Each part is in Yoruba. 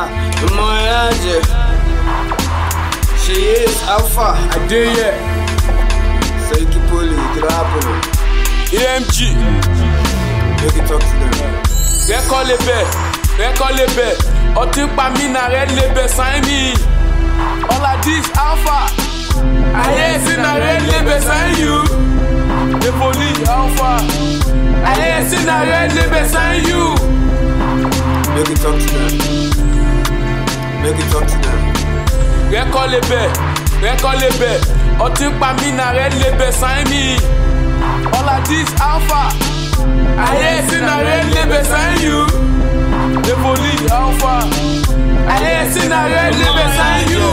Ah, ọmọ ẹ̀ á jẹ. She is alpha. Adéyẹ, Seki Poli, Drapolo. AMG, Make it talk to them. rẹ́kọ́ lebẹ̀, rẹ́kọ́ lebẹ̀, ọtí pa mí na rẹ́ lebẹ̀ sáyẹ́n mi. All of this alpha, ayé ẹ̀sìn na rẹ́ lebẹ̀ sáyẹ́n you. The police alpha, ayé ẹ̀sìn na rẹ́ lebẹ̀ sáyẹ́n you. Make it talk to them. Make it talk to them. rẹ́kọ́ lebẹ̀, rẹ́kọ́ lebẹ̀, ọtí pa mí na rẹ́ lebẹ̀ sáyẹ́n mi. All of this alpha, ayé ẹ̀sìn na rẹ́ lebẹ̀ sáyẹ́n you. The police alpha, ayé ẹ̀sìn na rẹ́ lebẹ̀ sáyẹ́n you.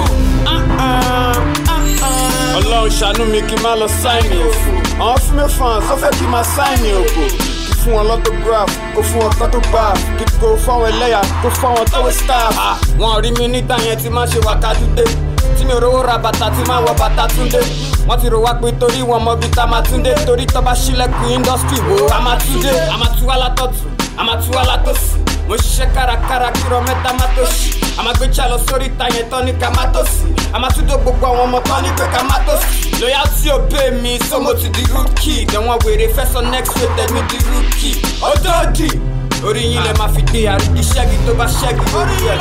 ọlọ́run ṣàánú mi kí n má lọ sáìnì òfò àwọn fímẹ́ fans ó fẹ́ kí n máa sáìnì òkò kí fún wọn lọ́tọ́gráf kó fún wọn photograph kí kó fáwọn ẹlẹ́yà kó fáwọn tọ́wé staff. wọn rí mi nígbà yẹn tí má ṣe wákàtúndé tí mi ò rówó ra bàtà tí má wọ bàtà túndé wọ́n ti rò wá pé torí wọn mọ bí tá máa túndé torí tọ́ bá ṣílẹ̀kùn industry wo a máa túndé a máa tú wá látọ̀tún a máa tú wá látòsí mo ṣiṣẹ́ kárakára kí rọ mẹ́ta má tó ṣì a máa gbé jà lọ sórí ìta yẹn tán ní ká má tó sí a máa tún dó gbogbo àwọn ọmọ tán ní pé ká má tó sí. loyalty obey mi so mo ti di rookie dẹ̀wọ̀n wèrè fẹ́sọ̀ next rated mi di rookie. ọdọ́ọ̀dì orí yín lè máa fi dé àrídí ṣẹ́gi tó bá ṣẹ́gi lórí ẹ̀.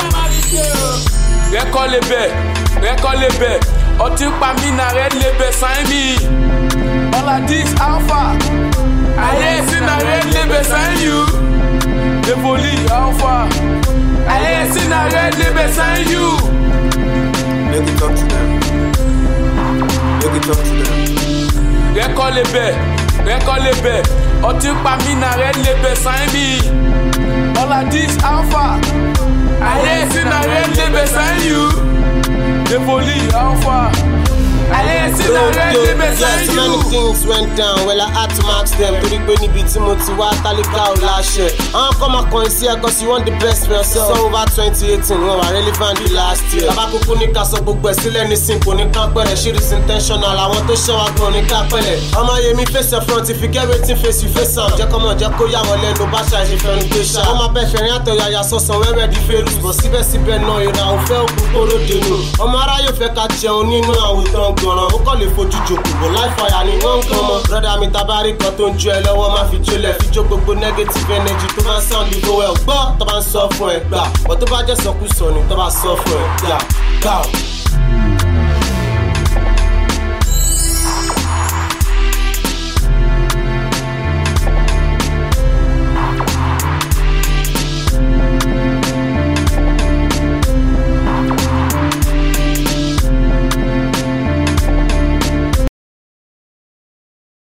rẹ́kọ́ lebẹ̀ rẹ́kọ́ lebẹ̀ ọtí pa mí na rẹ́ lebẹ̀ sáyẹ́n mi. All of this alpha, ayé ẹ̀sìn na rẹ́ lebẹ̀ sáyẹ́n you. The police alpha, ayé ẹ̀sìn na rẹ́ lebẹ̀ sáyẹ́n you. Make it talk to them. Make it talk to them. rẹ́kọ́ lebẹ̀ rẹ́kọ́ lebẹ̀ ọtí pa mí na rẹ́ lebẹ̀ sáyẹ́n mi. All of this alpha, ayé ẹ̀sìn na rẹ́ lebẹ̀ sáyẹ́n you. The police alpha, ayé ẹ̀sìn na rẹ́ lebẹ̀ yeah, sáyẹ́n too many you. things went down well I had to max them torí pé níbi tí mo ti wá tálíkà ò láṣẹ. àwọn kan máa kọrin sí ẹ cause you want the best for yourself. sọ over twenty eighteen wọn wà relevant the last year. bàbá kúkú ní ká sọ gbogbo ẹ̀ sílẹ̀ ní sin kò ní ká pẹ̀rẹ̀ ṣí is intentional àwọn tó ṣẹ́ wa gan ní ká pẹ̀lẹ̀. ọmọ yẹmi face your front if you get wetin face you face am. jẹ́ kọ́mọ̀ jẹ́ kó yà wọ́n lẹ́nu bá ṣe àìṣe fẹ́ràn gbé ṣá. wọ́n máa bẹ́ fẹ̀rín àtọ̀yàyà sọ̀sán wẹ́wẹ́ di fèrú. bọ̀ síbẹ̀síbẹ̀ náà ìra òfẹ́ òkú kóró dènù. ọmọ aráyè fẹ́ ká jẹun nínú àwùjọ gbọ̀ràn. ó kọ́ lè fojú jòkó bò láìfàyà ni wọ́n ń gan mọ́. brọ́dà mi tabari kan tó ń jó ẹ lọ́wọ́ má fi jólẹ̀ fi jó gbogbo negative energy tó bá ń sound ìgò ẹ̀ gbọ́ tó bá ń sọ fún ẹ gbà. ọ̀ tó bá jẹ́ sọkúsọ ni tó bá sọ fún ẹ gbà. gbà.